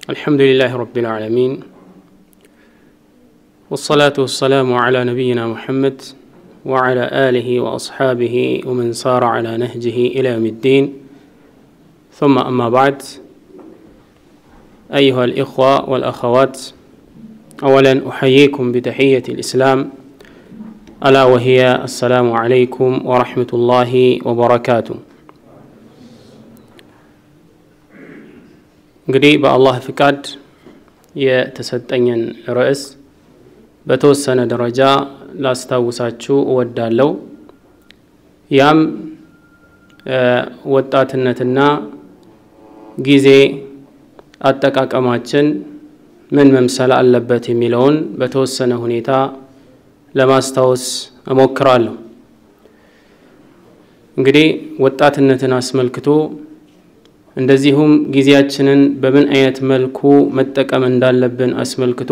الحمد لله رب العالمين والصلاة والسلام على نبينا محمد وعلى آله وأصحابه ومن سار على نهجه إلى يوم الدين ثم أما بعد أيها الإخوة والأخوات أولا أحييكم بتحية الإسلام ألا وهي السلام عليكم ورحمة الله وبركاته እንግዲህ በአላህ ፍቃድ የተሰጠኝን ርዕስ በተወሰነ ደረጃ ላስታውሳችሁ እወዳለሁ። ያም ወጣትነትና ጊዜ አጠቃቀማችን ምን መምሰል አለበት የሚለውን በተወሰነ ሁኔታ ለማስታወስ እሞክራለሁ። እንግዲህ ወጣትነትን አስመልክቶ እንደዚሁም ጊዜያችንን በምን አይነት መልኩ መጠቀም እንዳለብን አስመልክቶ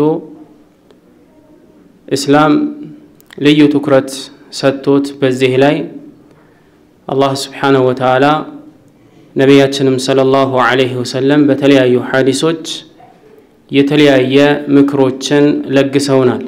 እስላም ልዩ ትኩረት ሰጥቶት በዚህ ላይ አላህ ስብሓነሁ ወተዓላ ነቢያችንም ሰለላሁ ዐለይሂ ወሰለም በተለያዩ ሐዲሶች የተለያየ ምክሮችን ለግሰውናል።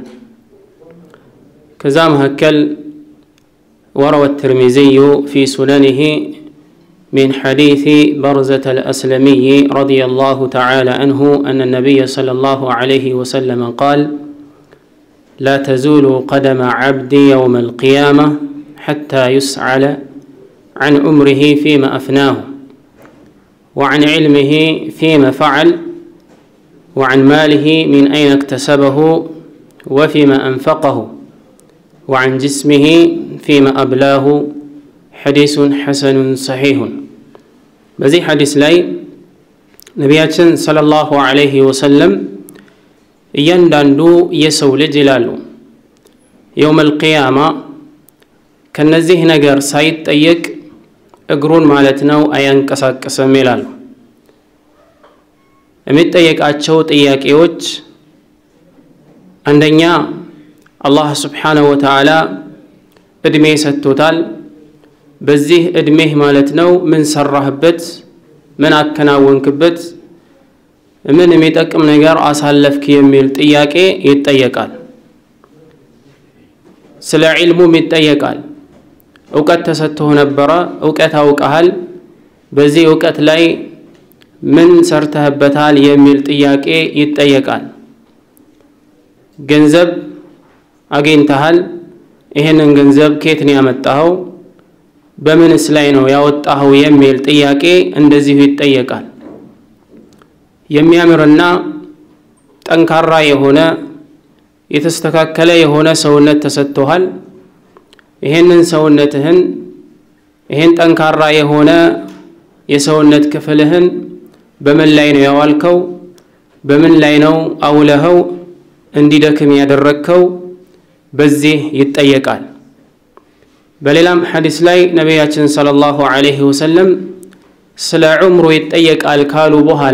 ከዛ መካከል ወረወ ትርሚዚዩ ፊ ሱነኒሂ من حديث برزة الأسلمي رضي الله تعالى عنه أن النبي صلى الله عليه وسلم قال لا تزول قدم عبد يوم القيامة حتى يسعل عن عمره فيما أفناه وعن علمه فيما فعل وعن ماله من أين اكتسبه وفيما أنفقه وعن جسمه فيما أبلاه ሐዲሱን ሐሰኑን ሰሒሁን በዚህ ሐዲስ ላይ ነቢያችን ሰለላሁ ዐለይሂ ወሰለም እያንዳንዱ የሰው ልጅ ይላሉ የውመል ቂያማ ከነዚህ ነገር ሳይጠየቅ እግሩን ማለት ነው አያንቀሳቅስም ይላሉ። የሚጠየቃቸው ጥያቄዎች አንደኛ አላህ ስብሓነሁ ወተዓላ እድሜ ሰጥቶታል። በዚህ እድሜህ ማለት ነው ምን ሰራህበት? ምን አከናወንክበት? ምን የሚጠቅም ነገር አሳለፍክ? የሚል ጥያቄ ይጠየቃል። ስለ ዒልሙም ይጠየቃል። እውቀት ተሰጥቶህ ነበረ፣ እውቀት አውቀሃል። በዚህ እውቀት ላይ ምን ሰርተህበታል? የሚል ጥያቄ ይጠየቃል። ገንዘብ አግኝተሃል። ይህንን ገንዘብ ከየት ነው ያመጣኸው? በምንስ ላይ ነው ያወጣኸው የሚል ጥያቄ እንደዚሁ ይጠየቃል። የሚያምርና ጠንካራ የሆነ የተስተካከለ የሆነ ሰውነት ተሰጥቶሃል። ይሄንን ሰውነትህን ይሄን ጠንካራ የሆነ የሰውነት ክፍልህን በምን ላይ ነው ያዋልከው? በምን ላይ ነው አውለኸው እንዲደክም ያደረግከው? በዚህ ይጠየቃል። በሌላም ሐዲስ ላይ ነቢያችን ሰለላሁ ዐለይሂ ወሰለም ስለ ዑምሩ ይጠየቃል ካሉ በኋላ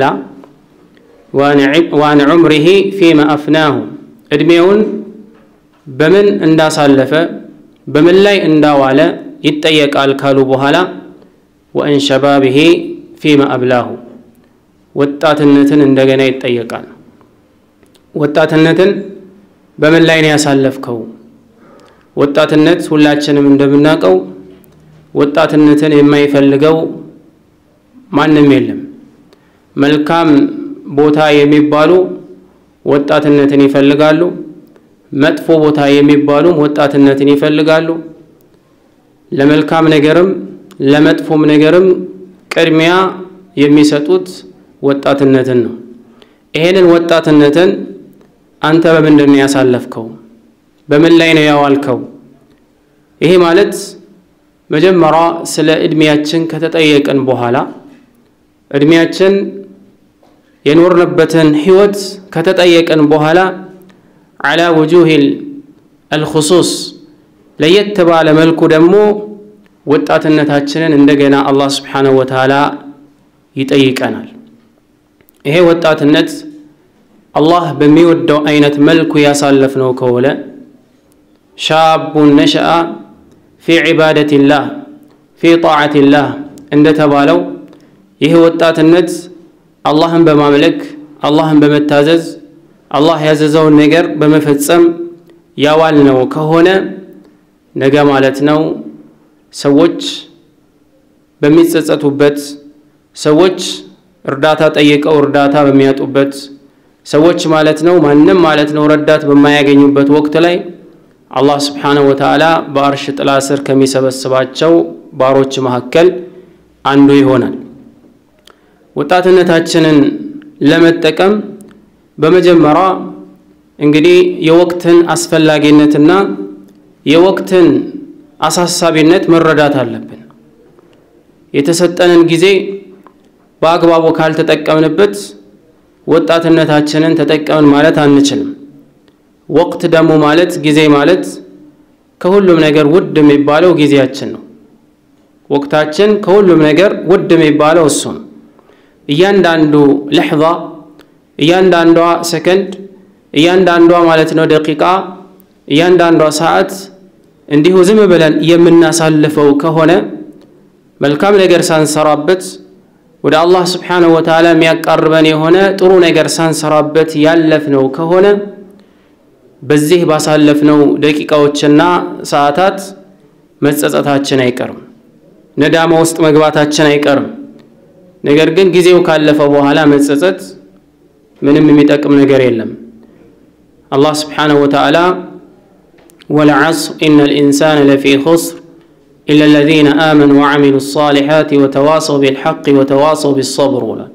ዋን ዑምሪሂ ፊማ አፍናሁ ዕድሜውን በምን እንዳሳለፈ በምን ላይ እንዳዋለ ይጠየቃል ካሉ በኋላ ወአን ሸባቢሂ ፊማ አብላሁ ወጣትነትን እንደገና ይጠየቃል። ወጣትነትን በምን ላይ ነው ያሳለፍከው? ወጣትነት ሁላችንም እንደምናውቀው ወጣትነትን የማይፈልገው ማንም የለም። መልካም ቦታ የሚባሉ ወጣትነትን ይፈልጋሉ። መጥፎ ቦታ የሚባሉም ወጣትነትን ይፈልጋሉ። ለመልካም ነገርም ለመጥፎም ነገርም ቅድሚያ የሚሰጡት ወጣትነትን ነው። ይሄንን ወጣትነትን አንተ በምንድን ነው ያሳለፍከው? በምን ላይ ነው ያዋልከው? ይሄ ማለት መጀመሪያ ስለ እድሜያችን ከተጠየቅን በኋላ እድሜያችን የኖርንበትን ህይወት ከተጠየቅን በኋላ አላ ውጁሂል አልኹሱስ ለየት ባለ መልኩ ደግሞ ወጣትነታችንን እንደገና አላህ ስብሓነሁ ወተዓላ ይጠይቀናል። ይሄ ወጣትነት አላህ በሚወደው አይነት መልኩ ያሳለፍነው ከሆነ ሻቡን ነሸአ ፊ ዒባደቲላህ ፊ ጣዓቲላህ እንደተባለው ይህ ወጣትነት አላህን በማምለክ አላህን በመታዘዝ አላህ ያዘዘውን ነገር በመፈጸም ያዋል ነው ከሆነ ነገ ማለት ነው ሰዎች በሚጸጸቱበት ሰዎች እርዳታ ጠይቀው እርዳታ በሚያጡበት ሰዎች ማለት ነው ማንም ማለት ነው ረዳት በማያገኙበት ወቅት ላይ አላህ ስብሓነሁ ወተዓላ በአርሽ ጥላ ስር ከሚሰበስባቸው ባሮች መካከል አንዱ ይሆናል። ወጣትነታችንን ለመጠቀም በመጀመሪያ እንግዲህ የወቅትን አስፈላጊነትና የወቅትን አሳሳቢነት መረዳት አለብን። የተሰጠንን ጊዜ በአግባቡ ካልተጠቀምንበት ወጣትነታችንን ተጠቀምን ማለት አንችልም። ወቅት ደግሞ ማለት ጊዜ ማለት ከሁሉም ነገር ውድ የሚባለው ጊዜያችን ነው። ወቅታችን ከሁሉም ነገር ውድ የሚባለው እሱ ነው። እያንዳንዱ ለሕዛ፣ እያንዳንዷ ሰከንድ፣ እያንዳንዷ ማለት ነው ደቂቃ፣ እያንዳንዷ ሰዓት እንዲሁ ዝም ብለን የምናሳልፈው ከሆነ መልካም ነገር ሳንሰራበት ወደ አላህ ስብሓነሁ ወተዓላ የሚያቃርበን የሆነ ጥሩ ነገር ሳንሰራበት ያለፍነው ከሆነ በዚህ ባሳለፍነው ደቂቃዎችና ሰዓታት መጸጸታችን አይቀርም፣ ነዳማ ውስጥ መግባታችን አይቀርም። ነገር ግን ጊዜው ካለፈ በኋላ መጸጸት ምንም የሚጠቅም ነገር የለም። አላህ ስብሓነሁ ወተዓላ ወልዐስር ኢነል ኢንሳነ ለፊ ኹስር ኢላ ለዚነ አመኑ ወዐሚሉ ሷሊሓት ወተዋሰው ቢልሐቅ ወተዋሰው ቢሰብር ብሏል።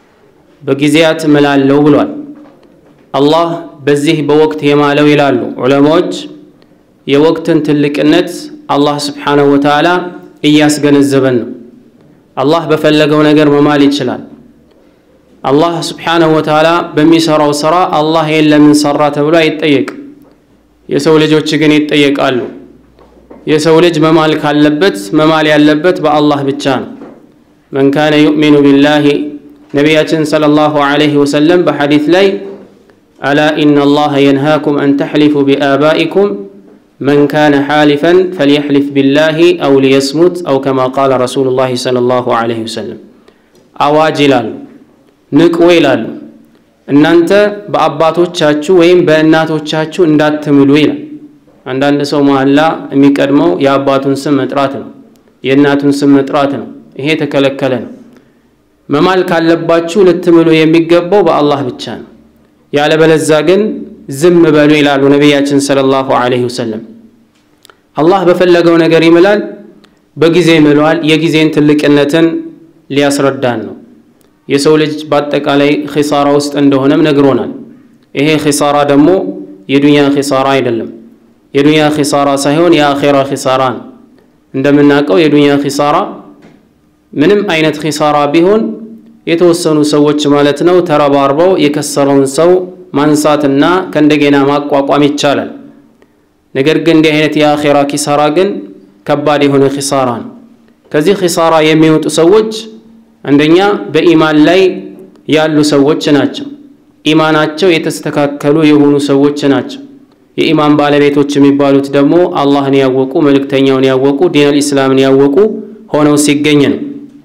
በጊዜያት እምላለሁ ብሏል። አላህ በዚህ በወቅት የማለው ይላሉ ዑለማዎች የወቅትን ትልቅነት አላህ ስብሓነሁ ወተዓላ እያስገነዘበን ነው። አላህ በፈለገው ነገር መማል ይችላል። አላህ ስብሓነሁ ወተዓላ በሚሰራው ስራ አላህ ይህን ለምን ሰራ ተብሎ አይጠየቅም። የሰው ልጆች ግን ይጠየቃሉ። የሰው ልጅ መማል ካለበት መማል ያለበት በአላህ ብቻ ነው። መን ካነ ዩእሚኑ ቢላሂ ነቢያችን ሰለላሁ ዐለይሂ ወሰለም በሐዲት ላይ አላ ኢነ አላህ የንሃኩም አን ተሕሊፉ ቢአባኢኩም መን ካነ ሓሊፈን ፈልየሕሊፍ ቢላሂ አው ሊየስሙት አው ከማ ቃለ ረሱሉላሂ ሰለላሁ ዐለይሂ ወሰለም። አዋጅ ይላሉ፣ ንቁ ይላሉ። እናንተ በአባቶቻችሁ ወይም በእናቶቻችሁ እንዳትምሉ ይላል። አንዳንድ ሰው መሐላ የሚቀድመው የአባቱን ስም መጥራት ነው፣ የእናቱን ስም መጥራት ነው። ይሄ የተከለከለ ነው። መማል ካለባችሁ ልትምሉ የሚገባው በአላህ ብቻ ነው። ያለበለዛ ግን ዝም በሉ ይላሉ ነቢያችን ሰለላሁ ዐለይሂ ወሰለም። አላህ በፈለገው ነገር ይምላል፣ በጊዜ ይምለዋል። የጊዜን ትልቅነትን ሊያስረዳን ነው። የሰው ልጅ በአጠቃላይ ኺሳራ ውስጥ እንደሆነም ነግሮናል። ይሄ ኺሳራ ደግሞ የዱንያ ኺሳራ አይደለም። የዱንያ ኺሳራ ሳይሆን የአኼራ ኺሳራ ነው። እንደምናውቀው የዱንያ ኺሳራ ምንም አይነት ኺሳራ ቢሆን የተወሰኑ ሰዎች ማለት ነው ተረባርበው የከሰረውን ሰው ማንሳትና ከእንደገና ማቋቋም ይቻላል። ነገር ግን እንዲህ አይነት የአኼራ ኪሳራ ግን ከባድ የሆነ ኪሳራ ነው። ከዚህ ኪሳራ የሚወጡ ሰዎች አንደኛ በኢማን ላይ ያሉ ሰዎች ናቸው። ኢማናቸው የተስተካከሉ የሆኑ ሰዎች ናቸው። የኢማን ባለቤቶች የሚባሉት ደግሞ አላህን ያወቁ መልእክተኛውን ያወቁ ዲነል ኢስላምን ያወቁ ሆነው ሲገኝ ነው።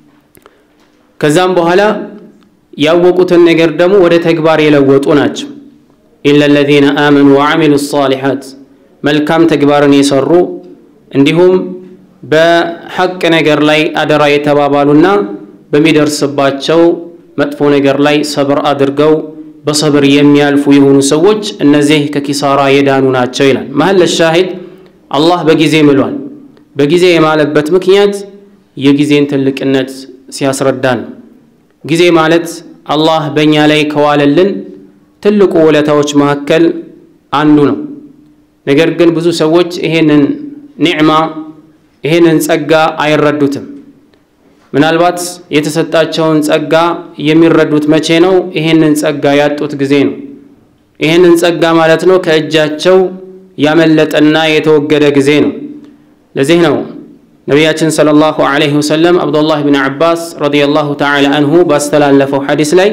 ከዛም በኋላ ያወቁትን ነገር ደግሞ ወደ ተግባር የለወጡ ናቸው። ኢላ ለዚነ አመኑ ወዐሚሉ ሷሊሓት መልካም ተግባርን የሰሩ እንዲሁም በሐቅ ነገር ላይ አደራ የተባባሉና በሚደርስባቸው መጥፎ ነገር ላይ ሰብር አድርገው በሰብር የሚያልፉ የሆኑ ሰዎች እነዚህ ከኪሳራ የዳኑ ናቸው ይላል። መሀል ሻሂድ አላህ በጊዜ ምሏል። በጊዜ የማለበት ምክንያት የጊዜን ትልቅነት ሲያስረዳን ነው። ጊዜ ማለት አላህ በእኛ ላይ ከዋለልን ትልቁ ውለታዎች መካከል አንዱ ነው። ነገር ግን ብዙ ሰዎች ይሄንን ኒዕማ ይሄንን ጸጋ አይረዱትም። ምናልባት የተሰጣቸውን ጸጋ የሚረዱት መቼ ነው? ይሄንን ጸጋ ያጡት ጊዜ ነው። ይሄንን ጸጋ ማለት ነው ከእጃቸው ያመለጠና የተወገደ ጊዜ ነው። ለዚህ ነው ነቢያችን ሰለላሁ ዐለይሂ ወሰለም አብዱላህ ብን ዓባስ ረዲየላሁ ተዓላ አንሁ ባስተላለፈው ሐዲስ ላይ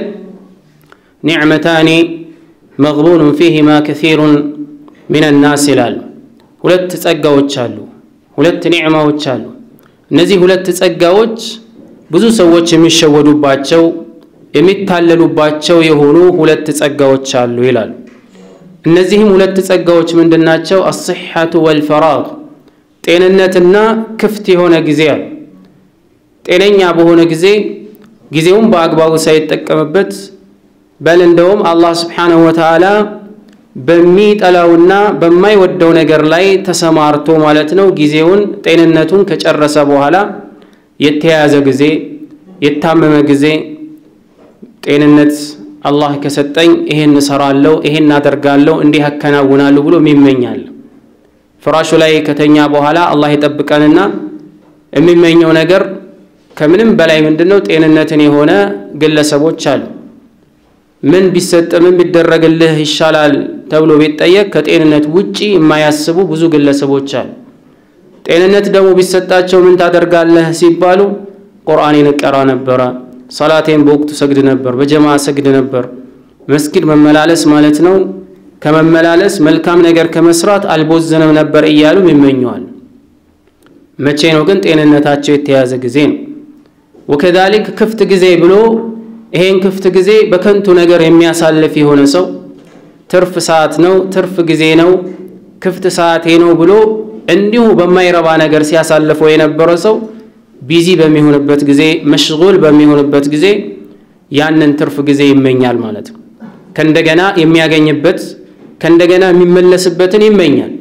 ኒዕመታኒ መግቡኑን ፊሂማ ከሲሩን ሚን ናስ ይላሉ። ሁለት ጸጋዎች አሉ፣ ሁለት ኒዕማዎች አሉ። እነዚህ ሁለት ጸጋዎች ብዙ ሰዎች የሚሸወዱባቸው የሚታለሉባቸው የሆኑ ሁለት ጸጋዎች አሉ ይላሉ። እነዚህም ሁለት ጸጋዎች ምንድናቸው? አስሐቱ ወልፈራግ ጤንነትና ክፍት የሆነ ጊዜ አሉ። ጤነኛ በሆነ ጊዜ ጊዜውን በአግባቡ ሳይጠቀምበት በል እንደውም አላህ ስብሓነሁ ወተዓላ በሚጠላውና በማይወደው ነገር ላይ ተሰማርቶ ማለት ነው ጊዜውን ጤንነቱን ከጨረሰ በኋላ የተያያዘ ጊዜ የታመመ ጊዜ ጤንነት አላህ ከሰጠኝ ይሄን እሰራለሁ፣ ይሄን አደርጋለሁ፣ እንዲህ አከናውናለሁ ብሎ የሚመኛል። ፍራሹ ላይ ከተኛ በኋላ አላህ የጠብቀንና የሚመኘው ነገር ከምንም በላይ ምንድነው ጤንነትን የሆነ ግለሰቦች አሉ። ምን ቢሰጥ ምን ቢደረግልህ ይሻላል ተብሎ ቢጠየቅ ከጤንነት ውጪ የማያስቡ ብዙ ግለሰቦች አሉ። ጤንነት ደግሞ ቢሰጣቸው ምን ታደርጋለህ ሲባሉ ቁርአኔን እቀራ ነበረ፣ ሰላቴን በወቅቱ ሰግድ ነበር፣ በጀማ ሰግድ ነበር። መስጊድ መመላለስ ማለት ነው ከመመላለስ መልካም ነገር ከመስራት አልቦዘንም ነበር እያሉም ይመኘዋል። መቼ ነው ግን ጤንነታቸው የተያዘ ጊዜ ነው። ወከዛሊክ ክፍት ጊዜ ብሎ ይሄን ክፍት ጊዜ በከንቱ ነገር የሚያሳልፍ የሆነ ሰው ትርፍ ሰዓት ነው፣ ትርፍ ጊዜ ነው፣ ክፍት ሰዓቴ ነው ብሎ እንዲሁ በማይረባ ነገር ሲያሳልፈው የነበረ ሰው ቢዚ በሚሆንበት ጊዜ መሽጉል በሚሆንበት ጊዜ ያንን ትርፍ ጊዜ ይመኛል ማለት ነው። ከእንደገና የሚያገኝበት ከእንደገና የሚመለስበትን ይመኛል።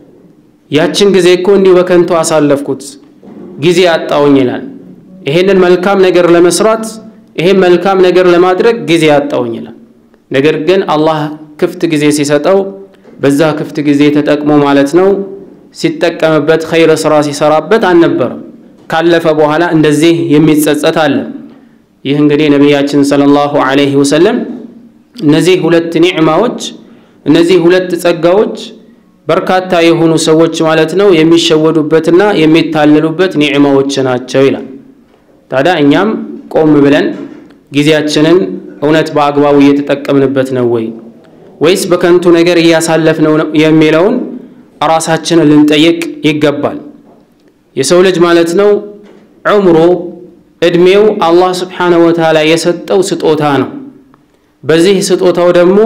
ያችን ጊዜ እኮ እንዲሁ በከንቱ አሳለፍኩት ጊዜ አጣውኝ ይላል። ይሄንን መልካም ነገር ለመስራት ይሄን መልካም ነገር ለማድረግ ጊዜ አጣውኝ ይላል። ነገር ግን አላህ ክፍት ጊዜ ሲሰጠው በዛ ክፍት ጊዜ ተጠቅሞ ማለት ነው ሲጠቀምበት ኸይር ስራ ሲሰራበት አልነበረም። ካለፈ በኋላ እንደዚህ የሚጸጸት አለ። ይህ እንግዲህ ነቢያችን ሰለላሁ ዐለይሂ ወሰለም እነዚህ ሁለት ኒዕማዎች እነዚህ ሁለት ጸጋዎች በርካታ የሆኑ ሰዎች ማለት ነው የሚሸወዱበትና የሚታለሉበት ኒዕማዎች ናቸው ይላል። ታዲያ እኛም ቆም ብለን ጊዜያችንን እውነት በአግባቡ እየተጠቀምንበት ነው ወይ ወይስ በከንቱ ነገር እያሳለፍነው ነው የሚለውን ራሳችንን ልንጠይቅ ይገባል። የሰው ልጅ ማለት ነው ዑምሮ እድሜው አላህ ስብሓነሁ ወተዓላ የሰጠው ስጦታ ነው። በዚህ ስጦታው ደግሞ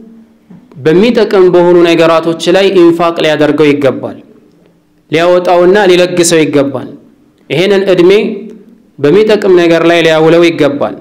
በሚጠቅም በሆኑ ነገራቶች ላይ ኢንፋቅ ሊያደርገው ይገባል፣ ሊያወጣውና ሊለግሰው ይገባል። ይሄንን እድሜ በሚጠቅም ነገር ላይ ሊያውለው ይገባል።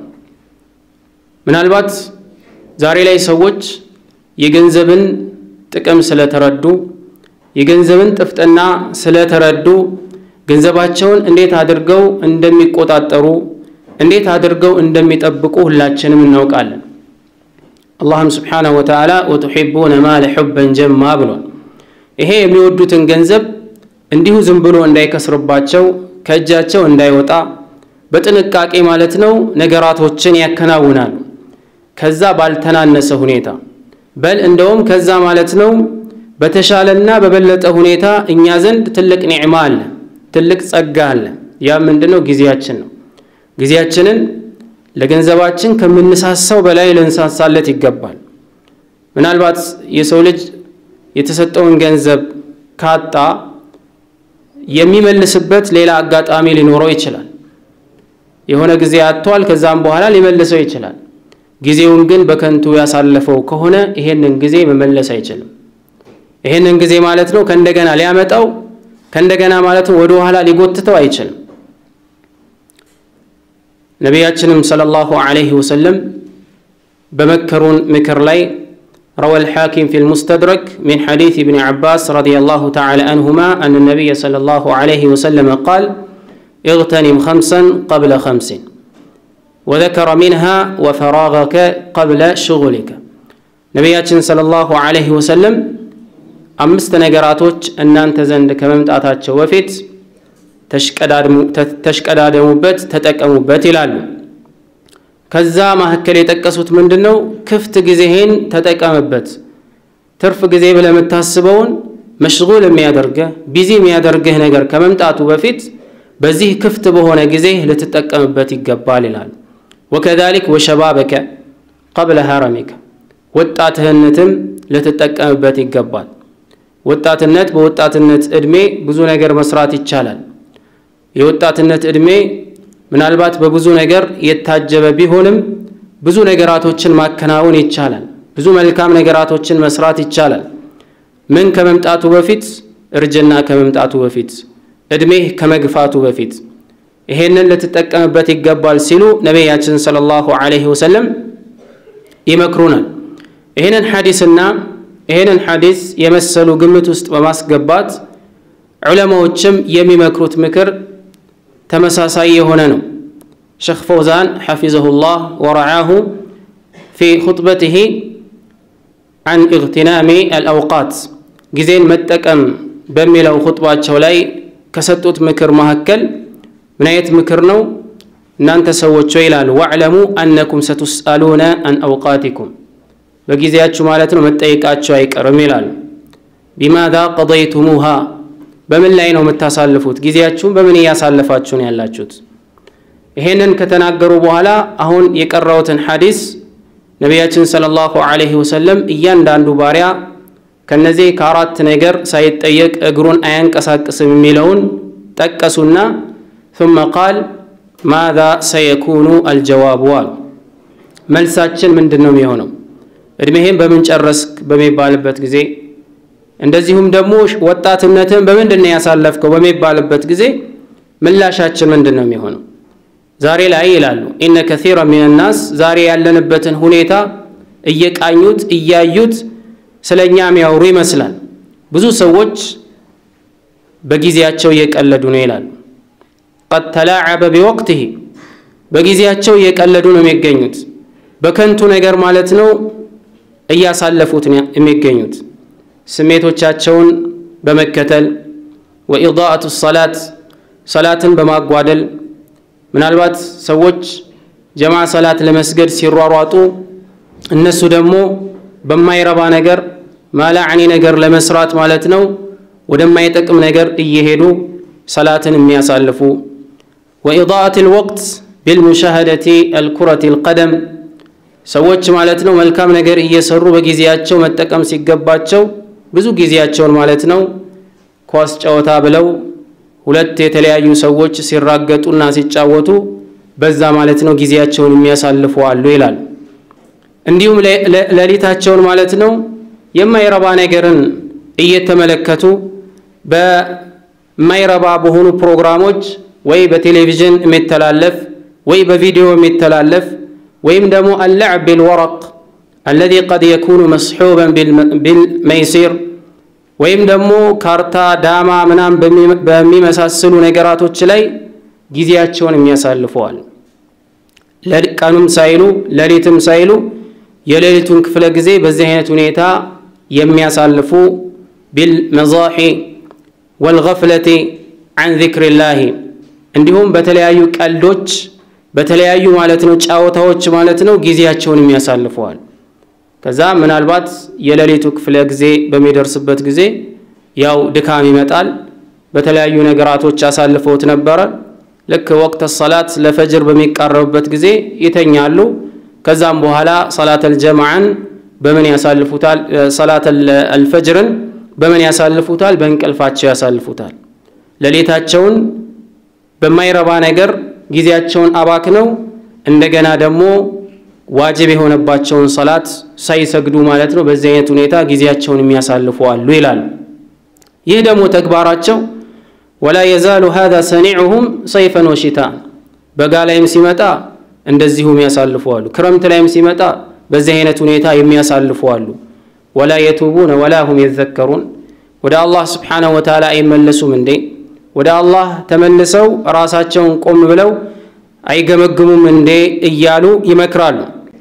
ምናልባት ዛሬ ላይ ሰዎች የገንዘብን ጥቅም ስለተረዱ የገንዘብን ጥፍጥና ስለተረዱ ገንዘባቸውን እንዴት አድርገው እንደሚቆጣጠሩ እንዴት አድርገው እንደሚጠብቁ ሁላችንም እናውቃለን። አላህም ስብሓነሁ ወተዓላ ወቱሒቡነ ማለ ሑበን ጀማ ብሏል። ይሄ የሚወዱትን ገንዘብ እንዲሁ ዝም ብሎ እንዳይከስርባቸው ከእጃቸው እንዳይወጣ በጥንቃቄ ማለት ነው ነገራቶችን ያከናውናሉ። ከዛ ባልተናነሰ ሁኔታ በል እንደውም ከዛ ማለት ነው በተሻለና በበለጠ ሁኔታ እኛ ዘንድ ትልቅ ኒዕማ አለ፣ ትልቅ ጸጋ አለ። ያ ምንድነው? ጊዜያችን ነው። ጊዜያችንን ለገንዘባችን ከምንሳሳው በላይ ልንሳሳለት ይገባል። ምናልባት የሰው ልጅ የተሰጠውን ገንዘብ ካጣ የሚመልስበት ሌላ አጋጣሚ ሊኖረው ይችላል። የሆነ ጊዜ አጥቷል፣ ከዛም በኋላ ሊመልሰው ይችላል። ጊዜውን ግን በከንቱ ያሳለፈው ከሆነ ይሄንን ጊዜ መመለስ አይችልም። ይሄንን ጊዜ ማለት ነው ከእንደገና ሊያመጣው ከእንደገና ማለት ነው ወደ ኋላ ሊጎትተው አይችልም። ነቢያችንም ሰለላሁ ዐለይሂ ወሰለም በመከሩን ምክር ላይ روى الحاكم في المستدرك من حديث ابن عباس رضي الله تعالى عنهما أن النبي صلى الله عليه وسلم قال اغتنم خمسا قبل خمس وذكر منها وفراغك قبل شغلك نبياتنا صلى الله عليه وسلم አምስት ነገራቶች እናንተ ዘንድ ከመምጣታቸው በፊት ተሽቀዳደሙበት፣ ተጠቀሙበት ይላሉ። ከዛ መካከል የጠቀሱት ምንድን ነው? ክፍት ጊዜህን ተጠቀምበት። ትርፍ ጊዜ ብለህ የምታስበውን መሽጉል የሚያደርግህ ቢዚ የሚያደርግህ ነገር ከመምጣቱ በፊት በዚህ ክፍት በሆነ ጊዜ ልትጠቀምበት ይገባል ይላሉ። ወከዛሊክ ወሸባበከ ቀብለ ሀረሚከ ወጣትህነትም ልትጠቀምበት ይገባል። ወጣትነት በወጣትነት እድሜ ብዙ ነገር መስራት ይቻላል። የወጣትነት እድሜ ምናልባት በብዙ ነገር የታጀበ ቢሆንም ብዙ ነገራቶችን ማከናወን ይቻላል። ብዙ መልካም ነገራቶችን መስራት ይቻላል። ምን ከመምጣቱ በፊት እርጅና ከመምጣቱ በፊት እድሜህ ከመግፋቱ በፊት ይሄንን ልትጠቀምበት ይገባል ሲሉ ነቢያችን ሰለላሁ ዐለይሂ ወሰለም ይመክሩናል። ይህንን ሐዲስና ይህንን ሐዲስ የመሰሉ ግምት ውስጥ በማስገባት ዑለማዎችም የሚመክሩት ምክር ተመሳሳይ የሆነ ነው። ሸኽ ፈውዛን ሐፊዘሁላህ ወረዓሁ ፊ ኹጥበቲሂ አን ኢግትናሚ አልአውቃት ጊዜን መጠቀም በሚለው ኹጥባቸው ላይ ከሰጡት ምክር መካከል ምን አይነት ምክር ነው? እናንተ ሰዎች ይላሉ፣ ወዕለሙ አነኩም ሰቱስአሉነ አን አውቃቲኩም በጊዜያችሁ ማለት ነው መጠየቃችሁ አይቀርም ይላሉ። ቢማዛ ቀضይቱሙሃ በምን ላይ ነው የምታሳልፉት? ጊዜያችሁን በምን እያሳለፋችሁ ነው ያላችሁት? ይሄንን ከተናገሩ በኋላ አሁን የቀረውትን ሐዲስ ነቢያችን ሰለላሁ ዐለይሂ ወሰለም እያንዳንዱ ባሪያ ከነዚህ ከአራት ነገር ሳይጠየቅ እግሩን አያንቀሳቅስም የሚለውን ጠቀሱና ثم ቃል ማዛ ሰየኩኑ አልጀዋቡ አሉ። መልሳችን ምንድን ነው የሚሆነው? እድሜህን በምን ጨረስክ በሚባልበት ጊዜ እንደዚሁም ደግሞ ወጣትነትን በምንድን ነው ያሳለፍከው በሚባልበት ጊዜ ምላሻችን ምንድን ነው የሚሆነው? ዛሬ ላይ ይላሉ ኢነ ከሲራ ሚን ናስ ዛሬ ያለንበትን ሁኔታ እየቃኙት እያዩት ስለ እኛ የሚያወሩ ይመስላል። ብዙ ሰዎች በጊዜያቸው እየቀለዱ ነው ይላሉ። ቀድ ተላዓበ ቢወቅትህ በጊዜያቸው እየቀለዱ ነው የሚገኙት። በከንቱ ነገር ማለት ነው እያሳለፉት የሚገኙት ስሜቶቻቸውን በመከተል ወኢዳአቱ ሰላት ሰላትን በማጓደል ምናልባት ሰዎች ጀማ ሰላት ለመስገድ ሲሯሯጡ እነሱ ደግሞ በማይረባ ነገር ማላዕኒ ነገር ለመስራት ማለት ነው ወደማይጠቅም ነገር እየሄዱ ሰላትን የሚያሳልፉ ወኢዳአት ልወቅት ቢልሙሻሃደቲ አልኩረት ልቀደም ሰዎች ማለት ነው መልካም ነገር እየሰሩ በጊዜያቸው መጠቀም ሲገባቸው ብዙ ጊዜያቸውን ማለት ነው ኳስ ጨዋታ ብለው ሁለት የተለያዩ ሰዎች ሲራገጡና ሲጫወቱ በዛ ማለት ነው ጊዜያቸውን የሚያሳልፉ አሉ ይላል። እንዲሁም ሌሊታቸውን ማለት ነው የማይረባ ነገርን እየተመለከቱ በማይረባ በሆኑ ፕሮግራሞች ወይ በቴሌቪዥን የሚተላለፍ ወይ በቪዲዮ የሚተላለፍ ወይም ደግሞ አለዕብ ቢልወረቅ አለዚ ቀድ የኩኑ መስሑበን ቢልመይሲር ወይም ደግሞ ካርታ፣ ዳማ ምናም በሚመሳስሉ ነገራቶች ላይ ጊዜያቸውን የሚያሳልፈዋል። ቀኑም ሳይሉ ሌሊትም ሳይሉ የሌሊቱን ክፍለ ጊዜ በዚህ አይነት ሁኔታ የሚያሳልፉ ቢልመዛሒ ወልገፍለቲ አን ዚክሪላሂ እንዲሁም በተለያዩ ቀልዶች በተለያዩ ማለት ነው ጫወታዎች ማለት ነው ጊዜያቸውን የሚያሳልፈዋል። ከዛ ምናልባት የሌሊቱ ክፍለ ጊዜ በሚደርስበት ጊዜ ያው ድካም ይመጣል። በተለያዩ ነገራቶች አሳልፈውት ነበረ። ልክ ወቅተ ሰላት ለፈጅር በሚቃረብበት ጊዜ ይተኛሉ። ከዛም በኋላ ሰላተል ጀማዓን በምን ያሳልፉታል? ሰላተል አልፈጅርን በምን ያሳልፉታል? በእንቅልፋቸው ያሳልፉታል። ሌሊታቸውን በማይረባ ነገር ጊዜያቸውን አባክነው እንደገና ደግሞ ዋጅብ የሆነባቸውን ሰላት ሳይሰግዱ ማለት ነው በዚህ አይነት ሁኔታ ጊዜያቸውን የሚያሳልፉ አሉ ይላል። ይህ ደግሞ ተግባራቸው ወላ የዛሉ ሃዛ ሰኒዑሁም ሰይፈን ወሽታ በጋ ላይም ሲመጣ እንደዚሁ የሚያሳልፉ አሉ። ክረምት ላይም ሲመጣ በዚህ አይነት ሁኔታ የሚያሳልፉ አሉ። ወላ የቱቡነ ወላ ሁም የዘከሩን ወደ አላህ ስብሓነሁ ወተዓላ አይመለሱም እንዴ? ወደ አላህ ተመልሰው ራሳቸውን ቆም ብለው አይገመግሙም እንዴ እያሉ ይመክራሉ።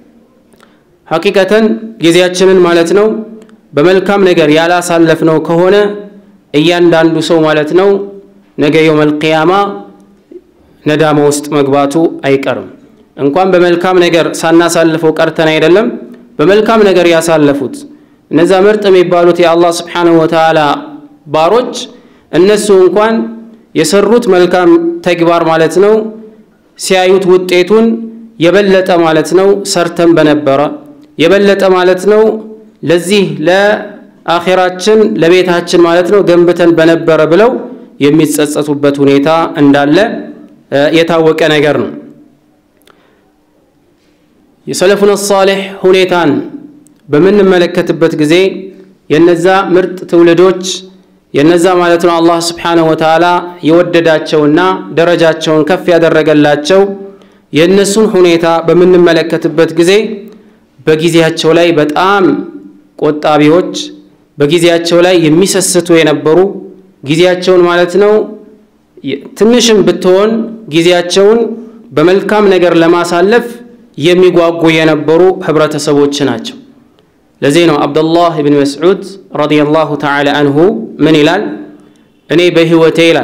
ሐቂቀተን ጊዜያችንን ማለት ነው በመልካም ነገር ያላሳለፍነው ከሆነ እያንዳንዱ ሰው ማለት ነው ነገ የውመል ቂያማ ነዳማ ውስጥ መግባቱ አይቀርም። እንኳን በመልካም ነገር ሳናሳልፈው ቀርተን አይደለም በመልካም ነገር ያሳለፉት እነዛ ምርጥ የሚባሉት የአላህ ስብሓነሁ ወተዓላ ባሮች እነሱ እንኳን የሰሩት መልካም ተግባር ማለት ነው ሲያዩት ውጤቱን የበለጠ ማለት ነው ሰርተን በነበረ የበለጠ ማለት ነው ለዚህ ለአኼራችን ለቤታችን ማለት ነው ገንብተን በነበረ ብለው የሚጸጸቱበት ሁኔታ እንዳለ የታወቀ ነገር ነው። የሰለፉን ሳሌሕ ሁኔታን በምንመለከትበት ጊዜ የነዛ ምርጥ ትውልዶች የነዛ ማለት ነው አላህ ስብሓነሁ ወተዓላ የወደዳቸውና ደረጃቸውን ከፍ ያደረገላቸው የእነሱን ሁኔታ በምንመለከትበት ጊዜ በጊዜያቸው ላይ በጣም ቆጣቢዎች፣ በጊዜያቸው ላይ የሚሰስቱ የነበሩ ጊዜያቸውን ማለት ነው ትንሽም ብትሆን ጊዜያቸውን በመልካም ነገር ለማሳለፍ የሚጓጉ የነበሩ ህብረተሰቦች ናቸው። ለዚህ ነው አብዱላህ ብን መስዑድ ረዲየላሁ ተዓላ አንሁ ምን ይላል? እኔ በህይወቴ ይላል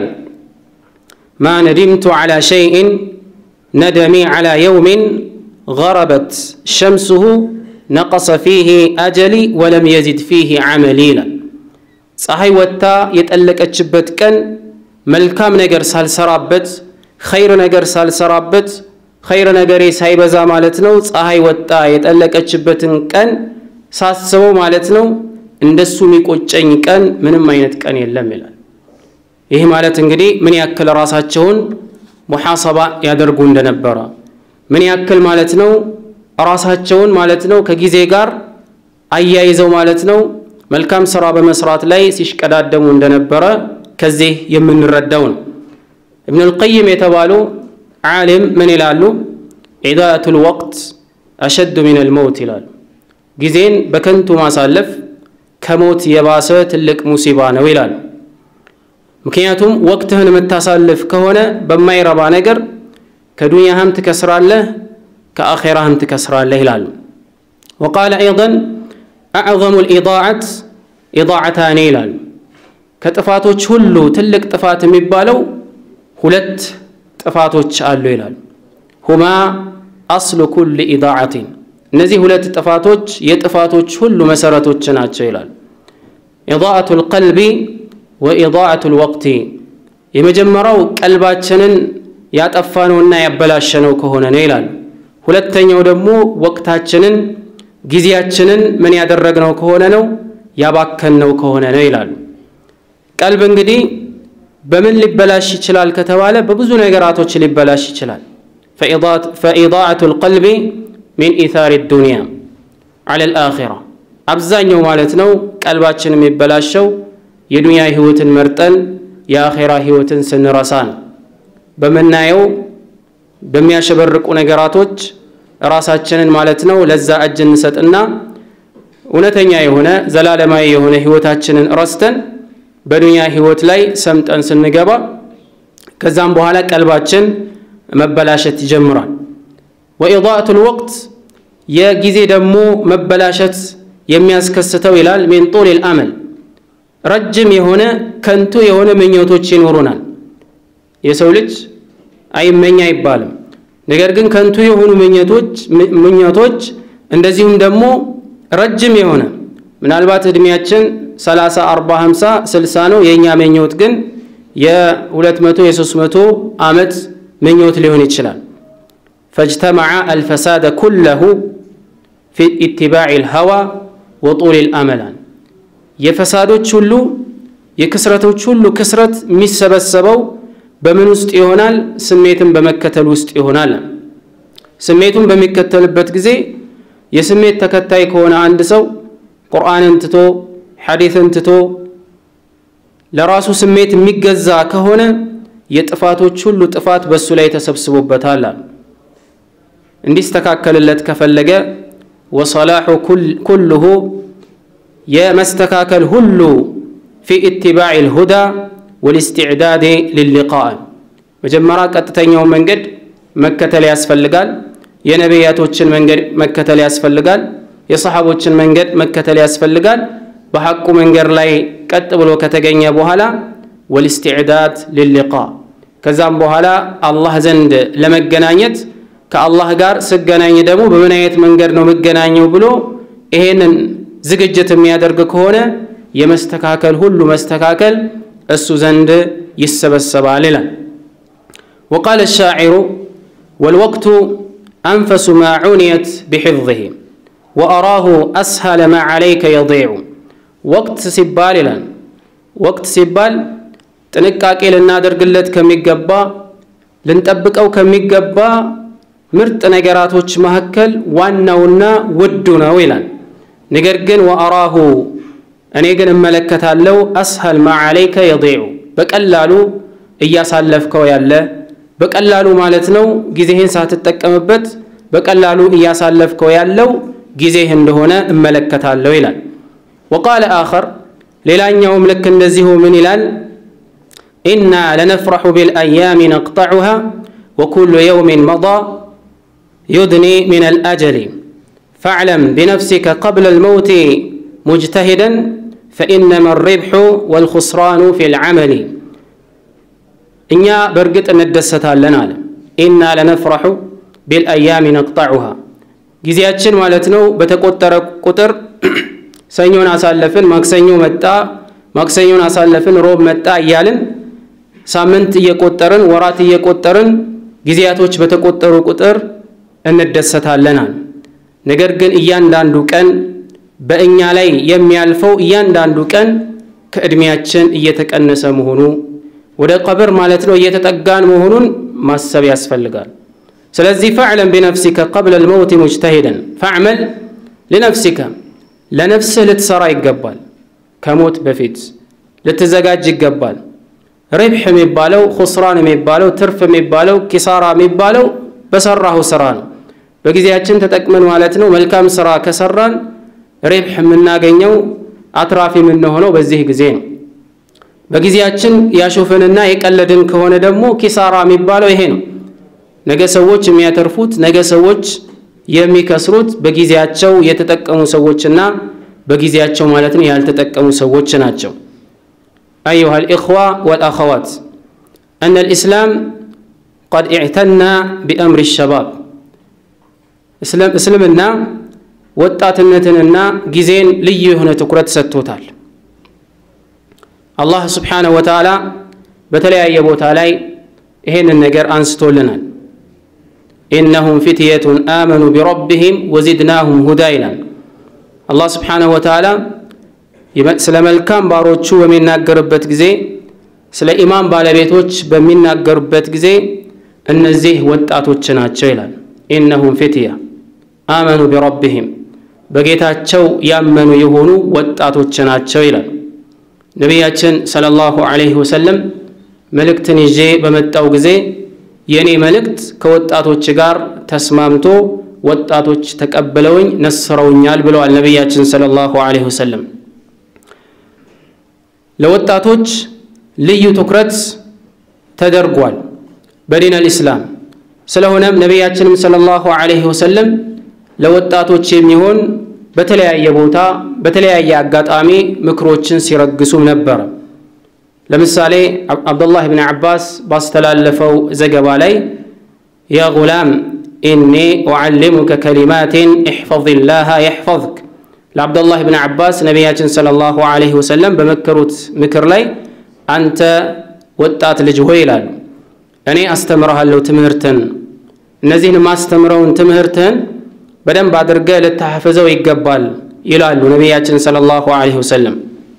ማ ነዲምቱ ዓላ ሸይእን ነደሚ ዓላ የውሚን ገረበት ሸምሱሁ ነቀሰ ፊህ አጀሊ ወለም የዚድ ፊህ ዓመሊ ይላል። ፀሐይ ወጥታ የጠለቀችበት ቀን መልካም ነገር ሳልሰራበት ኸይር ነገር ሳልሰራበት ኸይር ነገሬ ሳይበዛ ማለት ነው ፀሐይ ወጣ የጠለቀችበትን ቀን ሳስበው ማለት ነው እንደሱ የሚቆጨኝ ቀን ምንም አይነት ቀን የለም ይላል። ይህ ማለት እንግዲህ ምን ያክል ራሳቸውን ሙሐሰባ ያደርጉ እንደነበረ ምን ያክል ማለት ነው ራሳቸውን ማለት ነው ከጊዜ ጋር አያይዘው ማለት ነው መልካም ስራ በመስራት ላይ ሲሽቀዳደሙ እንደነበረ ከዚህ የምንረዳው ነው። ኢብን አልቀይም የተባሉ ዓሊም ምን ይላሉ? ኢዳአቱል ወቅት አሸዱ ሚን አልመውት ይላሉ። ጊዜን በከንቱ ማሳለፍ ከሞት የባሰ ትልቅ ሙሲባ ነው ይላሉ። ምክንያቱም ወቅትህን የምታሳልፍ ከሆነ በማይረባ ነገር ከዱንያህም ትከስራለህ፣ ከአኼራህም ትከስራለህ ይላሉ። ወቃለ አይደን አዕዘሙ ልኢዳዓት ኢዳዓታኒ ይላሉ። ከጥፋቶች ሁሉ ትልቅ ጥፋት የሚባለው ሁለት ጥፋቶች አሉ ይላሉ። ሁማ አስሉ ኩል ኢዳዓቲን እነዚህ ሁለት ጥፋቶች የጥፋቶች ሁሉ መሰረቶች ናቸው ይላሉ። ኢዳአቱ ልቀልቢ ወኢዳአቱ ልወቅቲ የመጀመሪያው ቀልባችንን ያጠፋነውና ያበላሸነው ከሆነ ነው ይላሉ። ሁለተኛው ደግሞ ወቅታችንን ጊዜያችንን ምን ያደረግነው ከሆነ ነው ያባከንነው ከሆነ ነው ይላሉ። ቀልብ እንግዲህ በምን ሊበላሽ ይችላል ከተባለ በብዙ ነገራቶች ሊበላሽ ይችላል። ፈኢዳአቱ ልቀልቢ ሚን ኢታሪ ዱንያ ዐለ ልአኺራ አብዛኛው ማለት ነው ቀልባችን የሚበላሸው የዱንያ ህይወትን መርጠን የአኼራ ህይወትን ስንረሳ ነው። በምናየው በሚያሸበርቁ ነገራቶች ራሳችንን ማለት ነው ለዛ እጅ እንሰጥና እውነተኛ የሆነ ዘላለማዊ የሆነ ህይወታችንን ረስተን በዱንያ ህይወት ላይ ሰምጠን ስንገባ ከዛም በኋላ ቀልባችን መበላሸት ይጀምራል። ወኢዳአቱ ልወቅት የጊዜ ደግሞ መበላሸት የሚያስከስተው ይላል ሚን ጡል ልአመል ረጅም የሆነ ከንቱ የሆነ ምኞቶች ይኖሩናል። የሰው ልጅ አይመኝ አይባልም። ነገር ግን ከንቱ የሆኑ ምኞቶች እንደዚሁም ደግሞ ረጅም የሆነ ምናልባት እድሜያችን 30፣ 40፣ 50፣ 60 ነው። የእኛ ምኞት ግን የ200 የ300 ዓመት ምኞት ሊሆን ይችላል። ፈጅተመዐ አልፈሳደ ኩለሁ ፊ ኢትባዕ ልሀዋ ወጡል ልአመላን የፈሳዶች ሁሉ የክስረቶች ሁሉ ክስረት የሚሰበሰበው በምን ውስጥ ይሆናል? ስሜትን በመከተል ውስጥ ይሆናል። ስሜቱን በሚከተልበት ጊዜ የስሜት ተከታይ ከሆነ አንድ ሰው ቁርአንን ትቶ ሐዲትን ትቶ ለራሱ ስሜት የሚገዛ ከሆነ የጥፋቶች ሁሉ ጥፋት በእሱ ላይ ተሰብስቦበታል። እንዲስተካከልለት ከፈለገ ወሰላሑ ኩልሁ የመስተካከል ሁሉ ፊ ኢትባዕ ልሁዳ ወልስትዕዳድ ልሊቃእ መጀመሪያ ቀጥተኛውን መንገድ መከተል ያስፈልጋል። የነቢያቶችን መንገድ መከተል ያስፈልጋል። የሰሓቦችን መንገድ መከተል ያስፈልጋል። በሐቁ መንገድ ላይ ቀጥ ብሎ ከተገኘ በኋላ ወልስትዕዳድ ልሊቃ ከዛም በኋላ አላህ ዘንድ ለመገናኘት ከአላህ ጋር ስገናኝ ደግሞ በምን አይነት መንገድ ነው የምገናኘው ብሎ ይሄንን ዝግጅት የሚያደርግ ከሆነ የመስተካከል ሁሉ መስተካከል እሱ ዘንድ ይሰበሰባል ይላል። ወቃለ ሻዒሩ ወልወቅቱ አንፈሱ ማ ዑንየት ቢሕፍظህ ወአራሁ አስሃለ ማ ዓለይከ የዲዑ ወቅት ሲባል ይላል ወቅት ሲባል ጥንቃቄ ልናደርግለት ከሚገባ ልንጠብቀው ከሚገባ ምርጥ ነገራቶች መካከል ዋናውና ውዱ ነው ይላል። ነገር ግን ወአራሁ እኔ ግን እመለከታለሁ አስሀል ማ ዓለይከ የዲዑ በቀላሉ እያሳለፍከው ያለ በቀላሉ ማለት ነው ጊዜህን ሳትጠቀምበት በቀላሉ እያሳለፍከው ያለው ጊዜህ እንደሆነ እመለከታለሁ ይላል። ወቃለ አኸር ሌላኛውም ልክ እንደዚሁ ምን ይላል? ኢና ለነፍረሑ ቢልአያሚ ነቅጠዑሃ ወኩሉ የውሚን መዳ ዩድኒ ሚን አልአጀሊ ፈዕለም ቢነፍሲከ ቀብለ ልመውቲ ሙጅተሂደን ፈኢነማ ሪብሑ ወልኹስራኑ ፊ ልዓመሊ እኛ በእርግጥ እንደሰታለን አለ። ኢና ለነፍረሑ ቢልአያሚ ነቅጠዑሃ ጊዜያችን ማለት ነው በተቆጠረ ቁጥር ሰኞን አሳለፍን፣ ማክሰኞ መጣ፣ ማክሰኞን አሳለፍን፣ ሮብ መጣ እያልን ሳምንት እየቆጠርን ወራት እየቆጠርን ጊዜያቶች በተቆጠሩ ቁጥር እንደሰታለን አለ። ነገር ግን እያንዳንዱ ቀን በእኛ ላይ የሚያልፈው እያንዳንዱ ቀን ከዕድሜያችን እየተቀነሰ መሆኑ ወደ ቀብር ማለት ነው እየተጠጋን መሆኑን ማሰብ ያስፈልጋል። ስለዚህ ፈዕለም ቢነፍሲከ ቀብለ ልመውት ሙጅተሂደን ፈዕመል ሊነፍሲከ ለነፍስህ ልትሰራ ይገባል። ከሞት በፊት ልትዘጋጅ ይገባል። ሪብሕ የሚባለው ኹስራን የሚባለው ትርፍ የሚባለው ኪሳራ የሚባለው በሰራሁ ስራ ነው። በጊዜያችን ተጠቅመን ማለት ነው መልካም ስራ ከሰራን ሪብሕ የምናገኘው አትራፊ የምንሆነው በዚህ ጊዜ ነው። በጊዜያችን ያሾፍንና የቀለድን ከሆነ ደግሞ ኪሳራ የሚባለው ይሄ ነው። ነገ ሰዎች የሚያተርፉት ነገ ሰዎች የሚከስሩት በጊዜያቸው የተጠቀሙ ሰዎችና በጊዜያቸው ማለት ነው ያልተጠቀሙ ሰዎች ናቸው። አዩሃ ልኢኽዋ ወልአኸዋት እነ ልእስላም ቀድ ኢዕተና ቢአምሪ ሸባብ እስልምና ወጣትነትንና ጊዜን ልዩ የሆነ ትኩረት ሰጥቶታል። አላህ ስብሓነሁ ወተዓላ በተለያየ ቦታ ላይ ይሄንን ነገር አንስቶልናል። ኢነሁም ፊትየቱን አመኑ ቢረቢሂም ወዚድናሁም ሁዳ ይላል። አላህ ስብሓነሁ ወተዓላ ስለ መልካም ባሮቹ በሚናገርበት ጊዜ፣ ስለ ኢማን ባለቤቶች በሚናገርበት ጊዜ እነዚህ ወጣቶች ናቸው ይላል። ኢነሁም ፊትያ አመኑ ቢረቢሂም በጌታቸው ያመኑ የሆኑ ወጣቶች ናቸው ይላል። ነቢያችን ሰለላሁ ዐለይሂ ወሰለም መልእክትን ይዤ በመጣው ጊዜ የእኔ መልእክት ከወጣቶች ጋር ተስማምቶ ወጣቶች ተቀብለውኝ ነስረውኛል ብለዋል ነቢያችን ሰለላሁ ዐለይሂ ወሰለም። ለወጣቶች ልዩ ትኩረት ተደርጓል በዲን አልኢስላም። ስለሆነም ነቢያችንም ሰለላሁ ዐለይሂ ወሰለም ለወጣቶች የሚሆን በተለያየ ቦታ በተለያየ አጋጣሚ ምክሮችን ሲረግሱም ነበረ። ለምሳሌ አብዱላህ ብን ዓባስ ባስተላለፈው ዘገባ ላይ ያ ጉላም ኢኒ ኡዓሊሙከ ከሊማትን እሕፈዝላሃ የሕፈዝክ ለአብዱላህ ብን ዓባስ ነቢያችን ሰለላሁ ዐለይሂ ወሰለም በመከሩት ምክር ላይ አንተ ወጣት ልጅ ሆይ ይላሉ፣ እኔ አስተምረሃለሁ ትምህርትን እነዚህን ማስተምረውን ትምህርትህን በደንብ አድርገህ ልታሐፍዘው ይገባል ይላሉ ነቢያችን ሰለላሁ ዐለይሂ ወሰለም።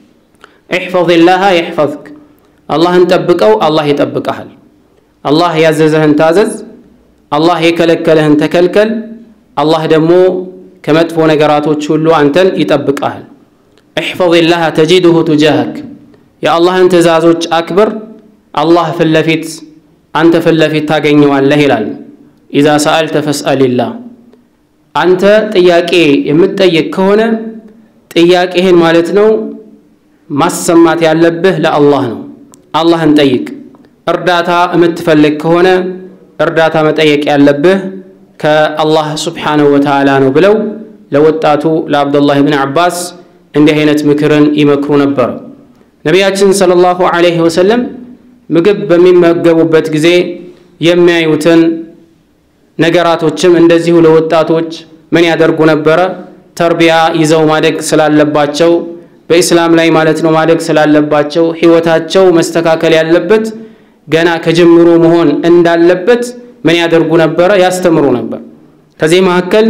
እሕፈዝላሃ የሕፈዝክ አላህን ጠብቀው፣ አላህ ይጠብቀሃል። አላህ ያዘዘህን ታዘዝ፣ አላህ የከለከለህን ተከልከል። አላህ ደግሞ ከመጥፎ ነገራቶች ሁሉ አንተን ይጠብቀሃል። እሕፈዝላሃ ተጂድሁ ቱጃህክ የአላህን ትእዛዞች አክብር፣ አላህ ፊት ለፊት አንተ ፊት ለፊት ታገኘዋለህ ይላል። ኢዛ ሰአልተ ፈስአልላህ አንተ ጥያቄ የምትጠይቅ ከሆነ ጥያቄህን ማለት ነው ማሰማት ያለብህ ለአላህ ነው። አላህን ጠይቅ። እርዳታ የምትፈልግ ከሆነ እርዳታ መጠየቅ ያለብህ ከአላህ ሱብሓነሁ ወተዓላ ነው ብለው ለወጣቱ ለአብዱላህ ብን ዓባስ እንዲህ አይነት ምክርን ይመክሩ ነበር። ነቢያችን ሰለላሁ ዐለይሂ ወሰለም ምግብ በሚመገቡበት ጊዜ የሚያዩትን ነገራቶችም እንደዚሁ ለወጣቶች ምን ያደርጉ ነበረ? ተርቢያ ይዘው ማደግ ስላለባቸው በኢስላም ላይ ማለት ነው ማደግ ስላለባቸው ሕይወታቸው መስተካከል ያለበት ገና ከጅምሩ መሆን እንዳለበት ምን ያደርጉ ነበረ? ያስተምሩ ነበር። ከዚህ መካከል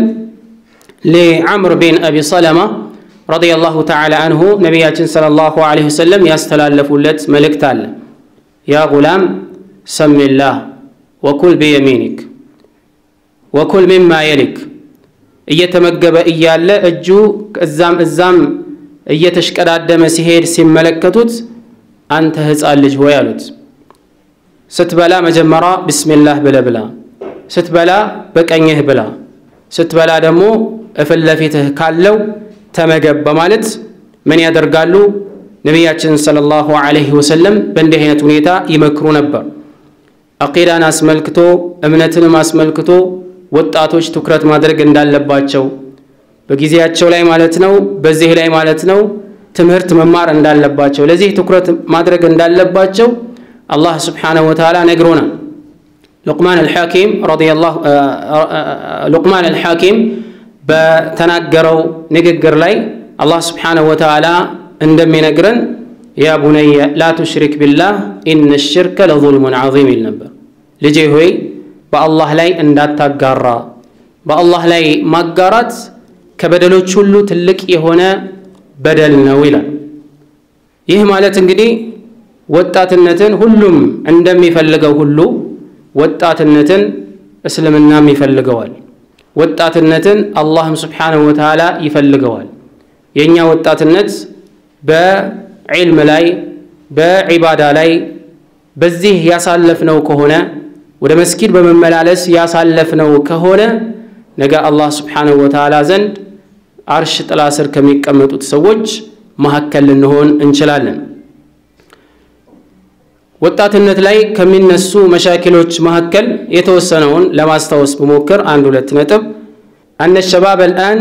ለዓምር ቢን አቢ ሰለማ ረዲየላሁ ተዓላ አንሁ ነቢያችን ሰለላሁ ዐለይሂ ወሰለም ያስተላለፉለት መልእክት አለ። ያ ጉላም ሰሚላህ ወኩል ቢየሚኒክ ወኩል ሚማ የሊክ እየተመገበ እያለ እጁ እዛም እዛም እየተሽቀዳደመ ሲሄድ ሲመለከቱት አንተ ሕፃን ልጅ ሆይ አሉት። ስትበላ መጀመሪያ ብስሚላህ ብለ ብላ፣ ስትበላ በቀኝህ ብላ፣ ስትበላ ደግሞ እፊት ለፊትህ ካለው ተመገብ በማለት ምን ያደርጋሉ? ነቢያችን ሰለላሁ ዐለይሂ ወሰለም በእንዲህ አይነት ሁኔታ ይመክሩ ነበር። አቂዳን አስመልክቶ እምነትንም አስመልክቶ ወጣቶች ትኩረት ማድረግ እንዳለባቸው በጊዜያቸው ላይ ማለት ነው፣ በዚህ ላይ ማለት ነው ትምህርት መማር እንዳለባቸው ለዚህ ትኩረት ማድረግ እንዳለባቸው አላህ ስብሓነሁ ወተዓላ ነግሮናል። ሉቅማን አልሐኪም ረዲየላሁ ሉቅማን አልሐኪም በተናገረው ንግግር ላይ አላህ ስብሓነሁ ወተዓላ እንደሚነግረን ያ ቡነየ ላ ቱሽሪክ ቢላህ ኢነ ሽርከ ለዙልሙን ዐዚም ይል ነበር። ልጄ ሆይ በአላህ ላይ እንዳታጋራ፣ በአላህ ላይ ማጋራት ከበደሎች ሁሉ ትልቅ የሆነ በደል ነው ይላል። ይህ ማለት እንግዲህ ወጣትነትን ሁሉም እንደሚፈልገው ሁሉ ወጣትነትን እስልምናም ይፈልገዋል። ወጣትነትን አላህም ስብሓነሁ ወተዓላ ይፈልገዋል። የእኛ ወጣትነት በዒልም ላይ በዒባዳ ላይ በዚህ ያሳለፍነው ከሆነ ወደ መስጊድ በመመላለስ ያሳለፍነው ከሆነ ነገ አላህ ስብሓነሁ ወተዓላ ዘንድ አርሽ ጥላ ስር ከሚቀመጡት ሰዎች መካከል ልንሆን እንችላለን። ወጣትነት ላይ ከሚነሱ መሻኪሎች መካከል የተወሰነውን ለማስታወስ ብሞክር አንድ ሁለት ነጥብ አነ ሸባብ አልአን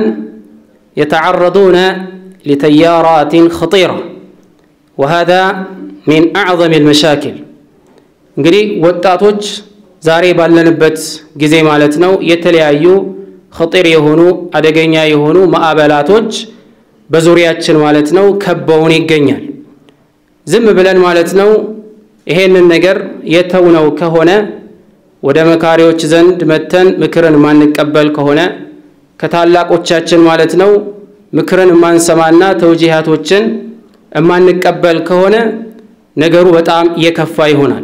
የተዓረዱነ ሊተያራትን ኸጢራ ወሃዛ ሚን አዕዘም ልመሻኪል። እንግዲህ ወጣቶች ዛሬ ባለንበት ጊዜ ማለት ነው የተለያዩ ኸጢር የሆኑ አደገኛ የሆኑ ማዕበላቶች በዙሪያችን ማለት ነው ከበውን ይገኛል። ዝም ብለን ማለት ነው ይሄንን ነገር የተውነው ከሆነ ወደ መካሪዎች ዘንድ መተን ምክርን የማንቀበል ከሆነ ከታላቆቻችን ማለት ነው ምክርን የማንሰማና ተውጂሃቶችን የማንቀበል ከሆነ ነገሩ በጣም የከፋ ይሆናል።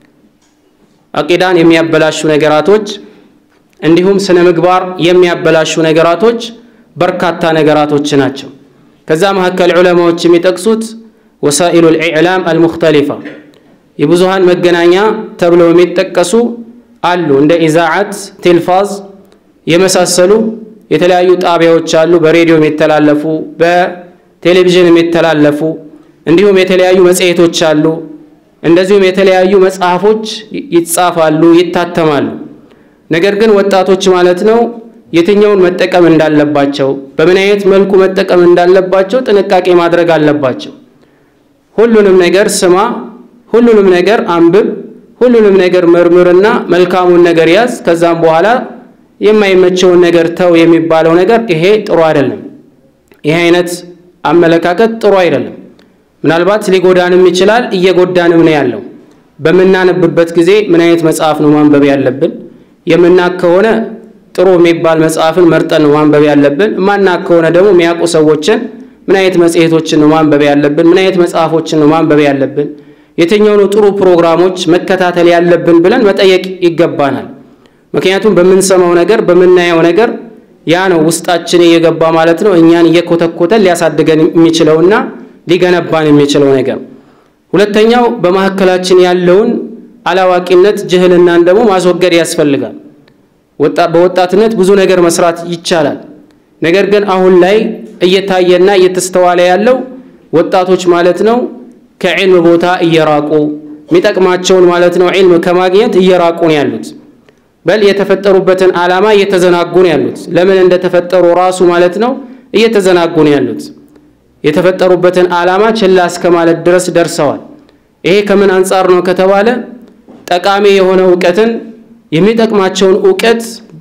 አቂዳን የሚያበላሹ ነገራቶች እንዲሁም ስነ ምግባር የሚያበላሹ ነገራቶች በርካታ ነገራቶች ናቸው። ከዛ መካከል ዑለማዎች የሚጠቅሱት ወሳኢሉ ልኢዕላም አልሙክተሊፋ የብዙሃን መገናኛ ተብለው የሚጠቀሱ አሉ። እንደ ኢዛዓት፣ ቴልፋዝ የመሳሰሉ የተለያዩ ጣቢያዎች አሉ። በሬዲዮ የሚተላለፉ በቴሌቪዥን የሚተላለፉ እንዲሁም የተለያዩ መጽሔቶች አሉ። እንደዚሁም የተለያዩ መጽሐፎች ይጻፋሉ፣ ይታተማሉ። ነገር ግን ወጣቶች ማለት ነው የትኛውን መጠቀም እንዳለባቸው በምን አይነት መልኩ መጠቀም እንዳለባቸው ጥንቃቄ ማድረግ አለባቸው። ሁሉንም ነገር ስማ፣ ሁሉንም ነገር አንብብ፣ ሁሉንም ነገር መርምርና መልካሙን ነገር ያዝ፣ ከዛም በኋላ የማይመቸውን ነገር ተው የሚባለው ነገር ይሄ ጥሩ አይደለም። ይሄ አይነት አመለካከት ጥሩ አይደለም። ምናልባት ሊጎዳንም ይችላል፣ እየጎዳንም ነው ያለው። በምናነብበት ጊዜ ምን አይነት መጽሐፍ ነው ማንበብ ያለብን? የምናቅ ከሆነ ጥሩ የሚባል መጽሐፍን መርጠን ነው ማንበብ ያለብን። ማናቅ ከሆነ ደግሞ የሚያውቁ ሰዎችን ምን አይነት መጽሔቶችን ነው ማንበብ ያለብን? ምን አይነት መጽሐፎችን ነው ማንበብ ያለብን? የትኛው ነው ጥሩ ፕሮግራሞች መከታተል ያለብን ብለን መጠየቅ ይገባናል። ምክንያቱም በምንሰማው ነገር በምናየው ነገር ያ ነው ውስጣችን እየገባ ማለት ነው እኛን እየኮተኮተን ሊያሳድገን የሚችለውና ሊገነባን የሚችለው ነገር። ሁለተኛው በመካከላችን ያለውን አላዋቂነት ጅህልናን ደግሞ ማስወገድ ያስፈልጋል። በወጣትነት ብዙ ነገር መስራት ይቻላል። ነገር ግን አሁን ላይ እየታየና እየተስተዋለ ያለው ወጣቶች ማለት ነው ከዕልም ቦታ እየራቁ የሚጠቅማቸውን ማለት ነው ዕልም ከማግኘት እየራቁ ነው ያሉት። በል የተፈጠሩበትን ዓላማ እየተዘናጉ ነው ያሉት። ለምን እንደተፈጠሩ ራሱ ማለት ነው እየተዘናጉ ነው ያሉት። የተፈጠሩበትን ዓላማ ችላ እስከ ማለት ድረስ ደርሰዋል። ይሄ ከምን አንጻር ነው ከተባለ ጠቃሚ የሆነ እውቀትን የሚጠቅማቸውን እውቀት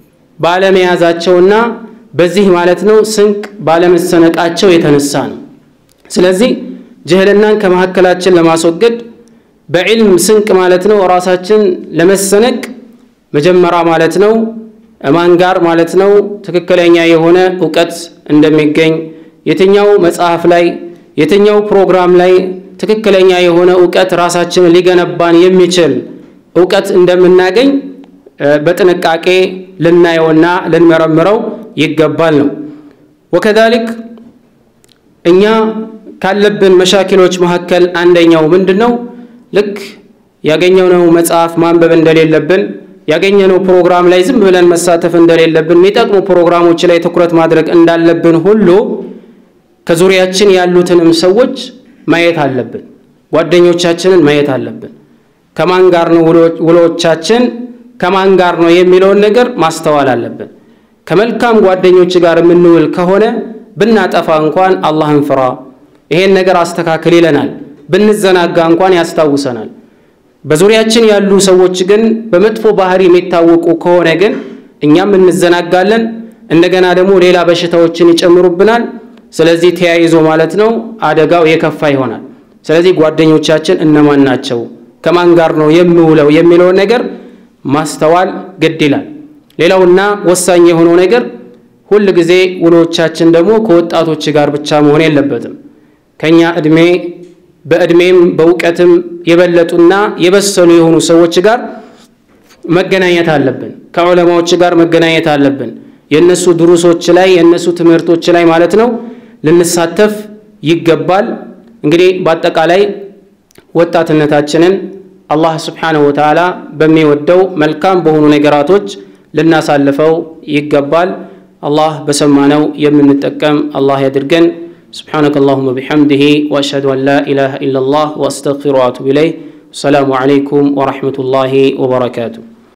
ባለመያዛቸውና በዚህ ማለት ነው ስንቅ ባለመሰነቃቸው የተነሳ ነው። ስለዚህ ጅህልናን ከመካከላችን ለማስወገድ በዕልም ስንቅ ማለት ነው ራሳችን ለመሰነቅ መጀመሪያ ማለት ነው እማን ጋር ማለት ነው ትክክለኛ የሆነ እውቀት እንደሚገኝ የትኛው መጽሐፍ ላይ የትኛው ፕሮግራም ላይ ትክክለኛ የሆነ እውቀት ራሳችንን ሊገነባን የሚችል እውቀት እንደምናገኝ በጥንቃቄ ልናየውና ልንመረምረው ይገባል ነው። ወከዛሊክ እኛ ካለብን መሻኪሎች መካከል አንደኛው ምንድን ነው? ልክ ያገኘነው መጽሐፍ ማንበብ እንደሌለብን ያገኘነው ፕሮግራም ላይ ዝም ብለን መሳተፍ እንደሌለብን የሚጠቅሙ ፕሮግራሞች ላይ ትኩረት ማድረግ እንዳለብን ሁሉ ከዙሪያችን ያሉትንም ሰዎች ማየት አለብን። ጓደኞቻችንን ማየት አለብን። ከማን ጋር ነው ውሎቻችን፣ ከማን ጋር ነው የሚለውን ነገር ማስተዋል አለብን። ከመልካም ጓደኞች ጋር የምንውል ከሆነ ብናጠፋ እንኳን አላህን ፍራ፣ ይሄን ነገር አስተካክል ይለናል። ብንዘናጋ እንኳን ያስታውሰናል። በዙሪያችን ያሉ ሰዎች ግን በመጥፎ ባህሪ የሚታወቁ ከሆነ ግን እኛም እንዘናጋለን። እንደገና ደግሞ ሌላ በሽታዎችን ይጨምሩብናል። ስለዚህ ተያይዞ ማለት ነው አደጋው የከፋ ይሆናል። ስለዚህ ጓደኞቻችን እነማን ናቸው፣ ከማን ጋር ነው የምውለው የሚለውን ነገር ማስተዋል ግድ ይላል። ሌላውና ወሳኝ የሆነው ነገር ሁል ጊዜ ውሎቻችን ደግሞ ከወጣቶች ጋር ብቻ መሆን የለበትም። ከኛ እድሜ በእድሜም በእውቀትም የበለጡና የበሰሉ የሆኑ ሰዎች ጋር መገናኘት አለብን። ከዑለማዎች ጋር መገናኘት አለብን። የእነሱ ድሩሶች ላይ የእነሱ ትምህርቶች ላይ ማለት ነው ልንሳተፍ ይገባል። እንግዲህ በአጠቃላይ ወጣትነታችንን አላህ ስብሓነሁ ወተዓላ በሚወደው መልካም በሆኑ ነገራቶች ልናሳልፈው ይገባል። አላህ በሰማነው የምንጠቀም አላህ ያድርገን። سبحانك اللهم بحمده وأشهد أن لا إله إلا الله وأستغفر وأتوب إليه السلام عليكم ورحمة الله وبركاته